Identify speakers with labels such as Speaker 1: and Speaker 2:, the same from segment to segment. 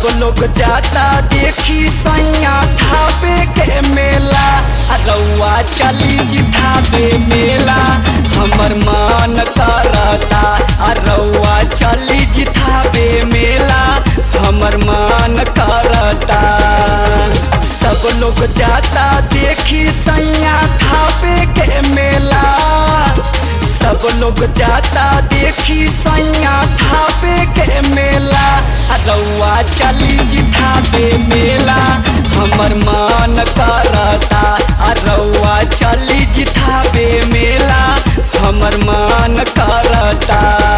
Speaker 1: सब लोग जाता देखी सैया थावे के मेला आ रउआ चली जी थावे मेला हमर मन करता आ रउआ चली जी थावे मेला हमर मन करता सब लोग जाता देखी सैया थावे के मेला सब लोग जाता देखी सैया थावे के मेला आ रउआ चली जी थावे मेला हमर मन करता आ रउआ चली जी थावे मेला हमर मन करता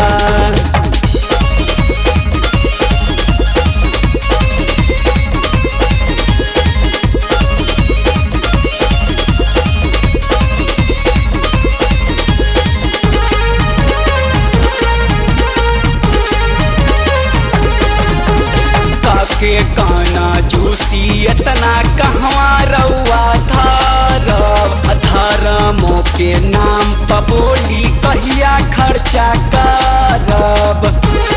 Speaker 1: के गाना जूसी इतना कहवा रउआ धरब धर्मों के नाम पर बोली कहिया खर्चा करब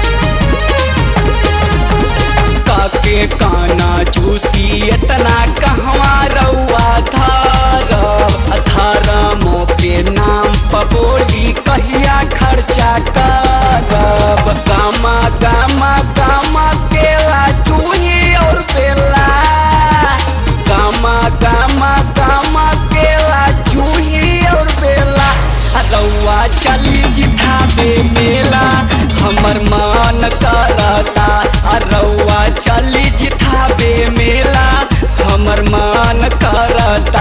Speaker 1: के गाना जूसी इतना कहवा रउआ धरब धर्मों के नाम पर बोली कहिया खर्चा करब गामा गामा गामा केला चूही और बेला गामा गामा गामा केला चूही और बेला रउआ चली जिताबे मेला हमर मन करता आ रउआ चली जिताबे मेला हमर मन करता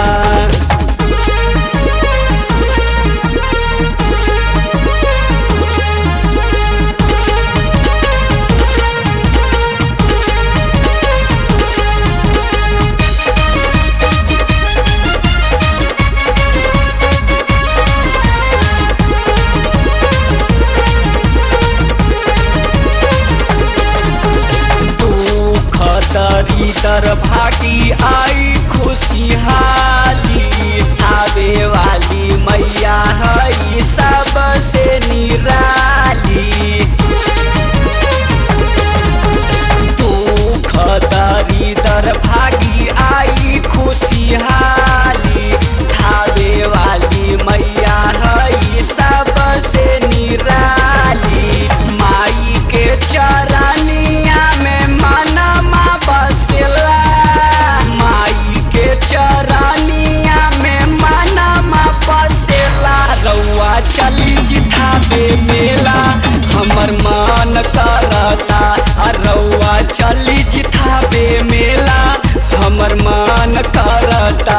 Speaker 1: दर भागी आई खुशहाली आवे वाली मैया है सबसे निराली दुख दरी दर भागी आई खुशहाली थावे वाली मैया है सबसे निराली माई के चरनिया में मनमा बसला माई के चरनिया में मनमा बसला रउआ चली जिताबे मेला हमर मन करता आ रउआ चली जिताबे मेला हमर मन करता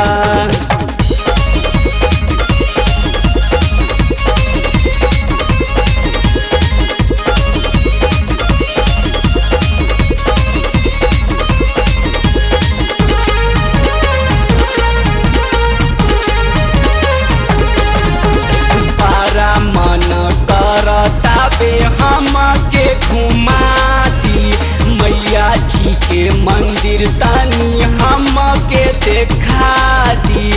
Speaker 1: ताबे हम के घुमा दी मैया जी के मंदिर तनी हम के देखा दी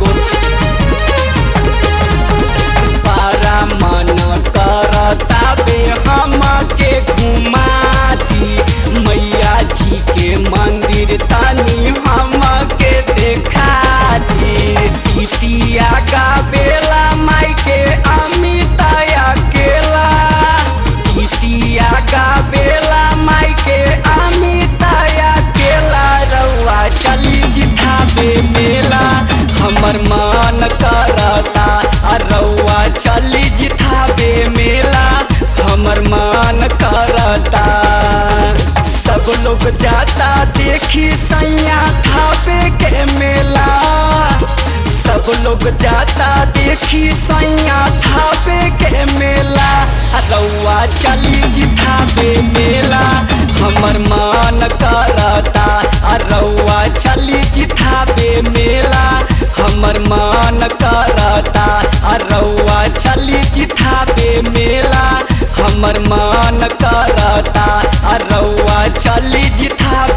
Speaker 1: पारा मन कर ताबे हम के घुमा दी मैया जी के मंदिर तनी हम के देखा दी इतिया का बेला माई के अमिताया केला इतिया का बेला माई के अमिताया केला रउआ चली जिताबे मेला हमर मन करता आ रउआ चली जिताबे मेला हमर मन करता सब लोग जाता देखी सैया थापे के मेला सब लोग जाता देखी सैया थापे के मेला रउआ चली जिताबे मेला हमर मन करता आ रउआ चली जिताबे मेला हमर मन करता आ रउआ चली जिताबे मेला हमर मन करता आ रउआ चली जिताबे